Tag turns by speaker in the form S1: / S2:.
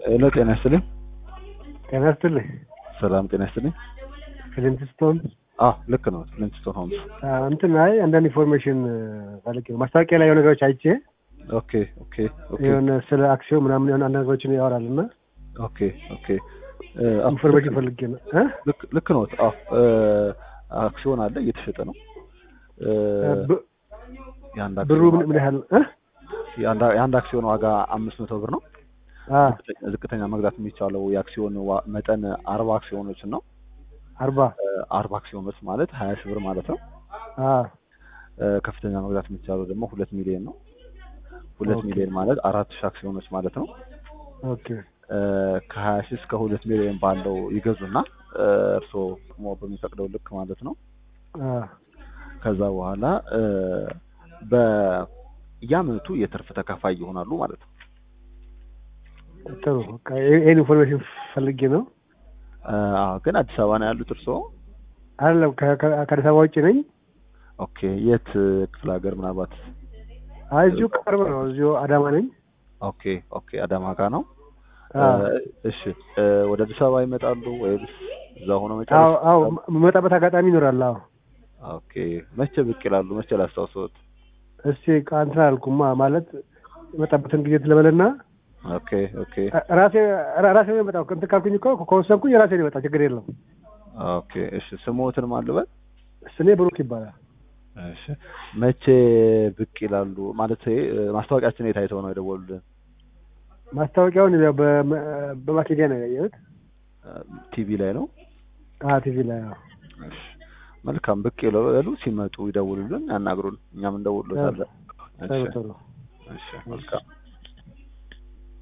S1: ሄሎ ጤና ይስጥልኝ።
S2: ጤና ይስጥልኝ።
S1: ሰላም ጤና ይስጥልኝ።
S2: ፍሊንትስቶን
S1: አዎ ልክ ነው። ፍሊንትስቶን ሆምስ።
S2: እንትን አይ አንዳንድ ኢንፎርሜሽን ፈልጌ ነው። ማስታወቂያ ላይ የሆነ ነገሮች አይቼ
S1: ኦኬ ኦኬ ኦኬ
S2: የሆነ ስለ አክሲዮን ምናምን የሆነ አንዳንድ ነገሮችን ያወራል እና
S1: ኦኬ ኦኬ
S2: ኢንፎርሜሽን ፈልጌ ነው እ
S1: ልክ ልክ ነው። አዎ አክሲዮን አለ እየተሸጠ ነው።
S2: ብ-
S1: የአንድ
S2: ብሩ
S1: አክሲዮን
S2: ምን ምን ያህል እ
S1: የአንድ- የአንድ አክሲዮን ዋጋ አምስት መቶ ብር ነው።
S2: አ
S1: ዝቅተኛ መግዛት የሚቻለው የአክሲዮን ዋ- መጠን አርባ አክሲዮኖችን ነው።
S2: አርባ
S1: አርባ አክሲዮኖች ማለት ሀያ ሺህ ብር ማለት ነው።
S2: አ
S1: ከፍተኛ መግዛት የሚቻለው ደግሞ ሁለት ሚሊዮን ነው። ሁለት
S2: ኦኬ።
S1: ሚሊዮን ማለት አራት ሺህ አክሲዮኖች ማለት ነው።
S2: ኦኬ
S1: ከሀያ ሺህ እስከ ሁለት ሚሊዮን ባለው ይገዙና እርስዎ ሞ በሚፈቅደው ልክ ማለት ነው።
S2: አ
S1: ከዛ በኋላ እ፣ በየአመቱ የትርፍ ተካፋይ ይሆናሉ ማለት ነው።
S2: ጥሩ በቃ ይሄ- ይሄን ኢንፎርሜሽን ፈልጌ ነው።
S1: እ፣ አዎ፣ ግን አዲስ አበባ ነው ያሉት እርስዎ?
S2: አይደለም ከ- ከ- ከአዲስ አበባ ውጭ ነኝ።
S1: ኦኬ። የት ክፍለ ሀገር ምናልባት?
S2: አይ እዚሁ ቅርብ ነው። እዚሁ አዳማ ነኝ።
S1: ኦኬ ኦኬ። አዳማ ጋ ነው።
S2: አ
S1: እ፣ እሺ እ፣ ወደ አዲስ አበባ ይመጣሉ ወይስ እዛ ሆኖ
S2: አዎ
S1: መጨረስ?
S2: አዎ የምመጣበት አጋጣሚ ይኖራል። አዎ
S1: ኦኬ። መቼ ብቅ ይላሉ? መቼ ላስታውሰዎት?
S2: እስቲ እንትን አልኩማ ማለት የመጣበትን ጊዜ ትለበልና
S1: ኦኬ ኦኬ
S2: ራሴ ራሴ ነው የመጣው። እንትን ካልኩኝ እኮ ከወሰንኩኝ ራሴ ነው የመጣው። ችግር የለም።
S1: ኦኬ። እሺ ስሞትን ማልበል?
S2: ስሜ ብሩክ ይባላል።
S1: እሺ መቼ ብቅ ይላሉ? ማለት እ፣ ማስታወቂያችን የት አይተው ነው የደወሉልን?
S2: ማስታወቂያውን ያው በመ- በማኬዲያ ነው ያየሁት።
S1: ቲቪ ላይ ነው።
S2: አዎ ቲቪ ላይ አዎ።
S1: እሺ መልካም ብቅ ይላሉ። ሲመጡ ይደውሉልን፣ ያናግሩን፣ እኛም እንደውልሎታለን።
S2: ጥሩ
S1: እሺ
S2: ጥሩ
S1: እሺ መልካም